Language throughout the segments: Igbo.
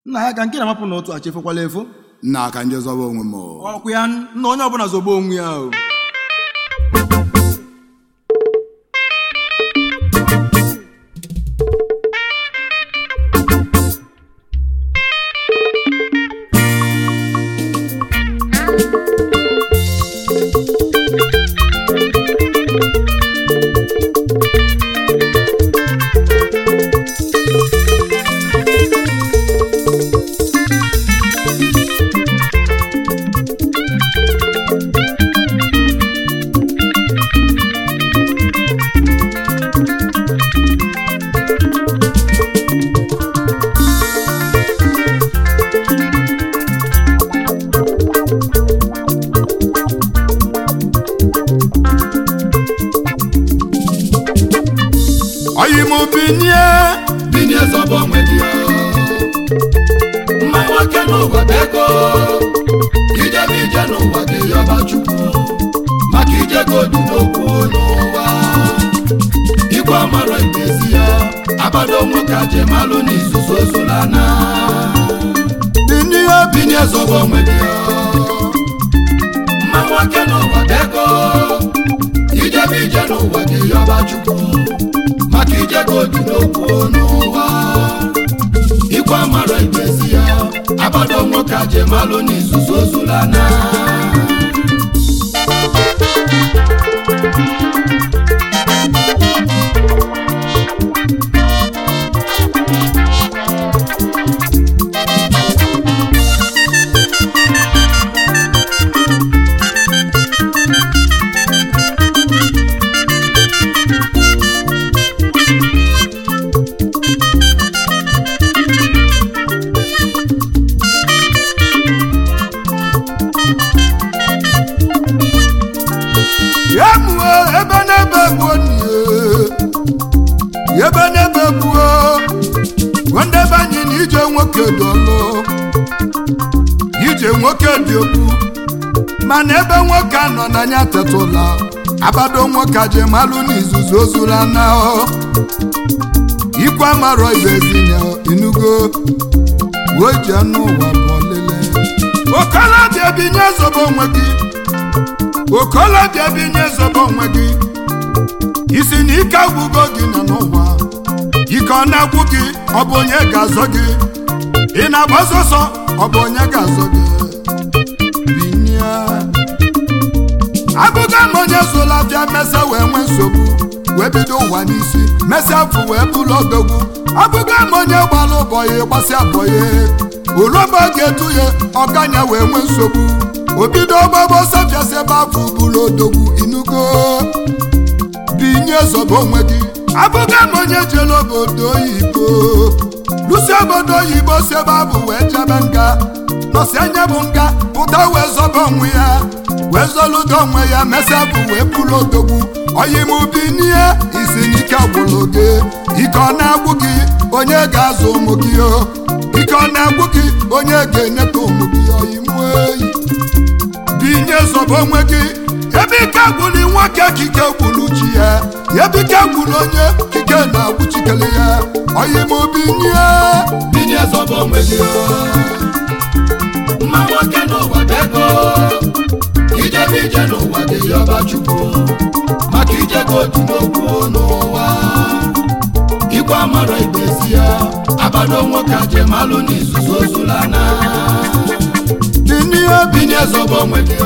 nna ya ka nke na-amapụ n'otu achịfụkwala efu nna aka nje zọba onwe m o. ọkwụ ya nna onye ọbụla zogbo onwe ya o oyi m binye binye zọba onwe gị mma nwoke n'ụwa bụ ego ijebe ije n'ụwa gị yọba chukwu maka ije gị odu n'okwu n'ụwa igwe amara ibezi ya abado nwoke ajemalụ n'izuzu ozulana binye binye zọba onwe gị mma nwoke n'ụwa bụ ego ijebe ije n'ụwa gị yọba chukwu maka ije gị odu n'okwu n'ụwa igwe amara ibezi ya abado nwoke ajemalụ n'izuzu ozulana ya mụọ ebe n'ebe gbuo nie ebe n'ebe gbuo nwanne be anyị na ije nwoke dị ọlụ ije nwoke dị okwu mana ebe nwoke anọ n'anya tetụla abado nwoke aje malụ n'izuzu ozula na ikwe amarọ ibezinya inugo uwe ji anụ ụwa bụ ọlele okolobịa binye zobo onwe gị okolobịa binye zobo onwe gị isi na ike agwụgo gị nọ n'ụwa ike ọ na-agwụ gị ọ bụ onye ga-azọ gị ị na-agba ọsọsọ ọ bụ onye ga-azọ gị binye abụga m onye zụla bịa mesa wee nwee nsogbu wee bido ụwa n'isi mesịa afụ wee bụrụ odogwu abụga m onye gbara ụbọyị gbasịa bọyị uruba ga-etu ya ọganya wee nwee nsogbu obido gbagbo safiasị ebe afọ bụrụ odogwu inugo binye zọba onwe gị abụga m onye jere obodo oyibo lusi obodo oyibo si ebe abụ wee jebe nga nọsi anya bụ nga pụta wee zọba onwe ya wee zọludo onwe ya mesịa bụ wee bụrụ odogwu oyimubi n'ihe isi n'ike gwụrụ gị ike ọ na-agwụ gị onye ga-azụ ụmụ gị o ike ọ na-agwụ gị onye ga-enyeta ụmụ gị oyimu eyi binye zọba onwe gị ebe ike gwụrụ nwoke kike gwụrụ chi ya ebe ike gwụrụ onye kike na-agwụ chikere ya oyimubi nye binye zọba onwe gị mma nwoke n'ụwa bụ ego ijebe ije n'ụwa gị yọba chukwu maka ije gị otu n'okwu n'ụwa igwe amara ibezi ya abado nwoke ajemalụ n'izuzu ozulana binye binye zọba onwe gị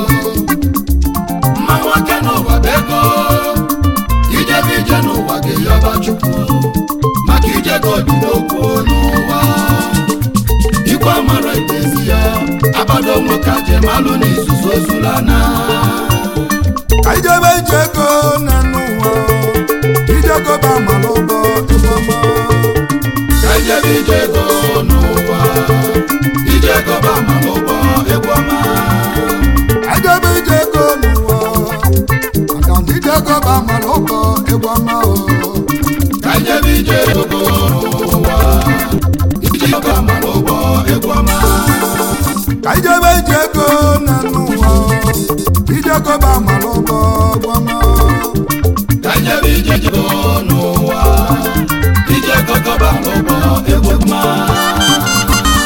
mma nwoke n'ụwa bụ ego ijebe ije n'ụwa gị yọba chukwu maka ije gị otu n'okwu n'ụwa igwe amara ibezi ya abado nwoke ajemalụ n'izuzu ozulana ka ijebe ije ego na n'ụwa ije ego ba mara ụgbọ ịgbama ka ijebe ije ego n'ụwa ije ego ba ma n'ụgbọ egwu ọma ijebe ije ego n'ụwa maka na ije ego ba mara ụgbọ ịgbama o ka ijebe ije ego n'ụwa ije ego ba ma n'ụgbọ egwu ọma ka ijebe ije ego na n'ụwa ije ego ba mara ụgbọ ịgbama ka ijebe ije ego n'ụwa ije ego ba n'ụgbọ egwu ọma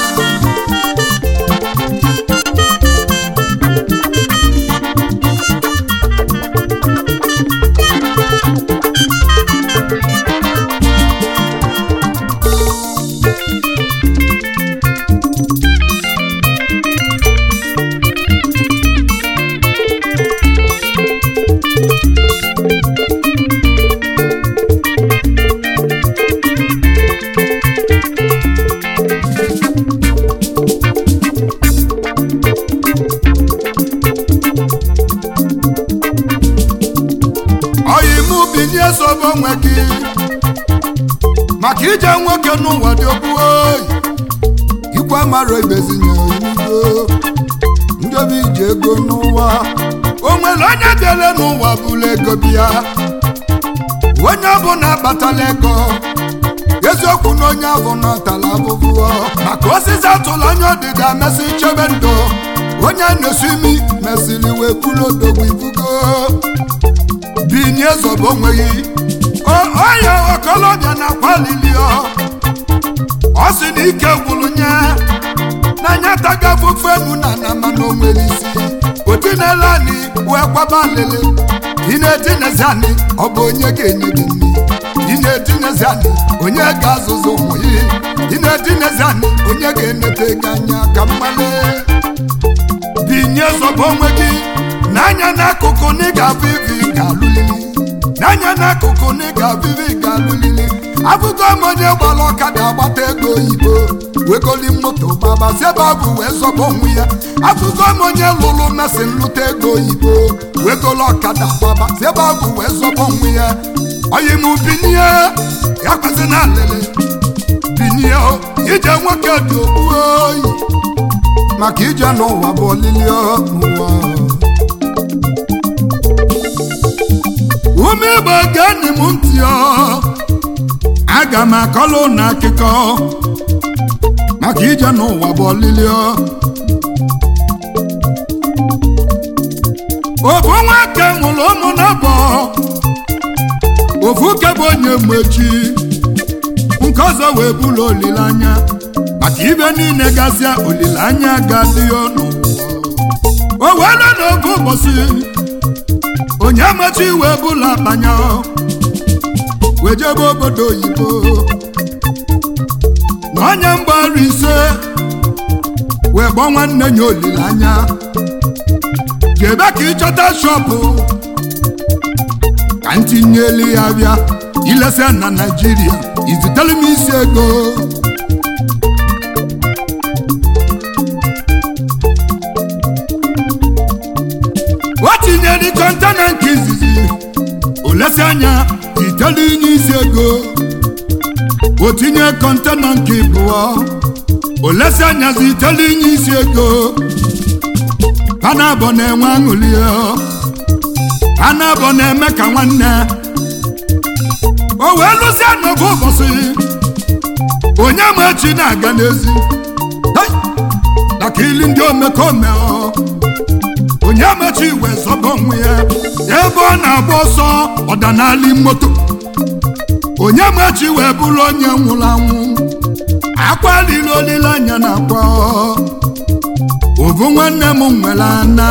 onwe gị maka ije nwoke n'ụwa dị okwu oyi ikwe mara ibezinye ego ndị obi ji ego n'ụwa o nwere onye dere n'ụwa bụla ego bịa onye ọbụla akpatala ego eziokwu na onye ahụ nọtala abụbụ maka osisi atụla anya ọdịda mesị chebe ndụ onye na-esi imi mesịrị wee bụrụ odogwu ibugo binye zọba onweghị ọya okolobịa na kwalili ọ sị na ike gwụrụ nye n'anya taga afụfụ enu na na mana onwere isi otinela anyị wee kwaba alịlị ị na-etinezi anyị ọ bụ onye ga-enye gị nri ị na-etinezi anyị onye ga-azụzụ ụmụ ya ị na-etinezi anyị onye ga-enete gị anya ka mmale binye zọba onwe gị n'anya n'akụkụ na ị ga-abụ ibi ga-alụlili n'anya n'akụkụ na ị ga-abụ ibi ga-alụlili abụgo m onye gbara ọkada agbata ego oyibo wegoli moto gbaba sebabụ wee zọba onwe ya abụgo m onye lụrụ mesin lụta ego oyibo wegoli ọkada gbaba sebabụ wee zọba onwe ya oyi m binie ya kwesị na alịlị binie ije nwoke dị okpu oyi maka ije n'ụwa bụ olili n'ụwa ume igbo geenị m ntị aga m akọlụ na akụkọ maka ije n'ụwa bụ olili ofu nwoke nwụrụ ụmụ n'abọ ofu ke bụ onye mmechi nke ọzọ wee bụrụ olileanya maka ibe niile gasịa olileanya ga-adị n'ụwa o weela n'oge ụbọchị onye mechi wee bụla akpanya wee jebe obodo oyibo na onye mgbara ise wee gbọ nwanne ya olileanya jebe ka ịchọta shọpụ ka ntinyelu ya bịa ilesa na naijiria izitere m isi ego o tinyere kọntena nke izizi olesi anya itelu inye isi ego o tinye kọntena nke ịbụọ olesi anya zi itelu inye isi ego panabọ na-enwe aṅụli panabọ na-eme ka nwanne o wee lụsịa n'oge ụbọchị onye ma echi na-aga n'ezi maka ili ndị omekome onye mechi wee zọba onwe ya ebe ọ na-agba ọsọ ọdanali moto onye mechi wee bụrụ onye nwụrụ anwụ akwalila olileanya na akwa ovu nwanne m nwere ana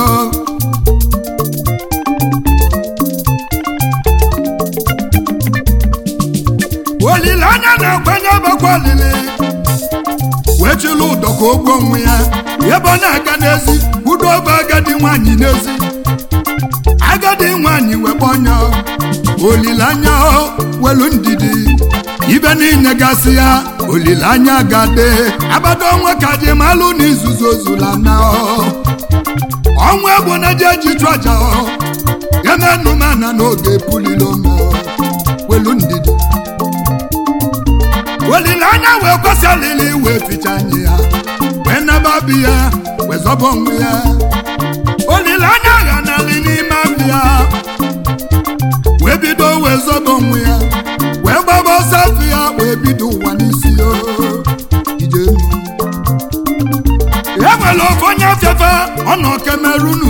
olileanya na-akwanye bakwa olili wee chịlụ ụdọ ka ogwe onwe ya ebe ọ na-aga n'ezi kwudo obe agadi nwanyị n'ezi agadi nwanyị wekpọnya olileanya welu ndidi ibe niile gasị ya olileanya gade abado onwe ka ji malụ na izuzu ozula na ọnwa egbo na je ji chụ aja emenumana n'oge pulilome welu ndidi olileanya wee kwesị alili wee ficha anya ya wee naba bi ya wee zọba onwe ya olileanya ya nali n'ime abịa wee bido wee zọba onwe ya wee gbaba ọsọ afọ ya wee bido ụwa n'isi ya ije e nwere ofe onye afefe ọ nọ kemerunu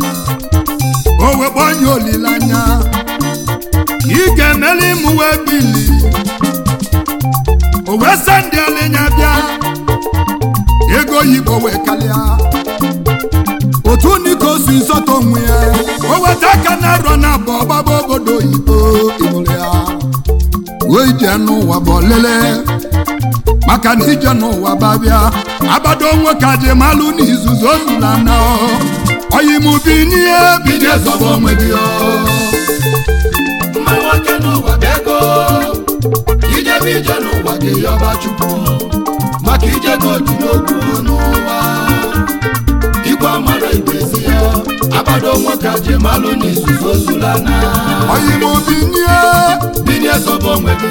o wee gbanye olileanya ị ga-emeli mụ wee bili o wee sị ndị alinya bịa ego oyibo wee kalịa otu niko si nsọta onwe ya o weta aka na arọ na abụ ọgbaba obodo oyibo ịhụrụ ya wee ije n'ụwa bụ olele maka na ije n'ụwa babịa abado onwe ka ji malụ n'izuzu ozula na oyimubi n'ihe bido zọba onwe gị mma nwoke n'ụwa bụ ego ijebe ije n'ụwa ga-eyọba chukwu maka ijego dị n'okwu n'ụwa igwe amara ibezi ya abado nwoke ji malụ n'izuzu ozulana oyimobinye binye sobo onwe gị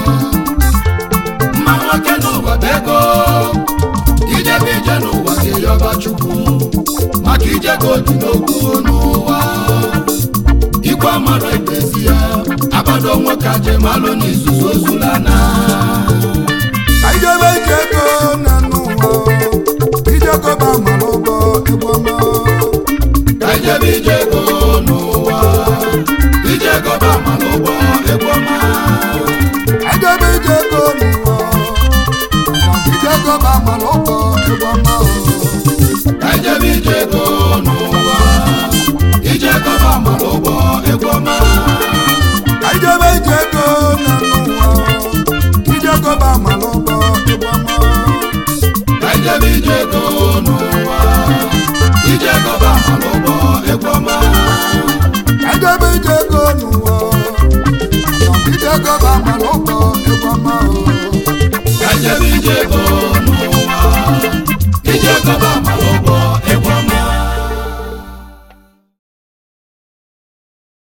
mma nwoke n'ụwa bụ ego ijebe ije n'ụwa ga-eyọba chukwu maka ijego dị n'okwu n'ụwa igwe amara ibezi ya abado nwoke ajemalụ n'izuzu ozulana ka ijebe ije ego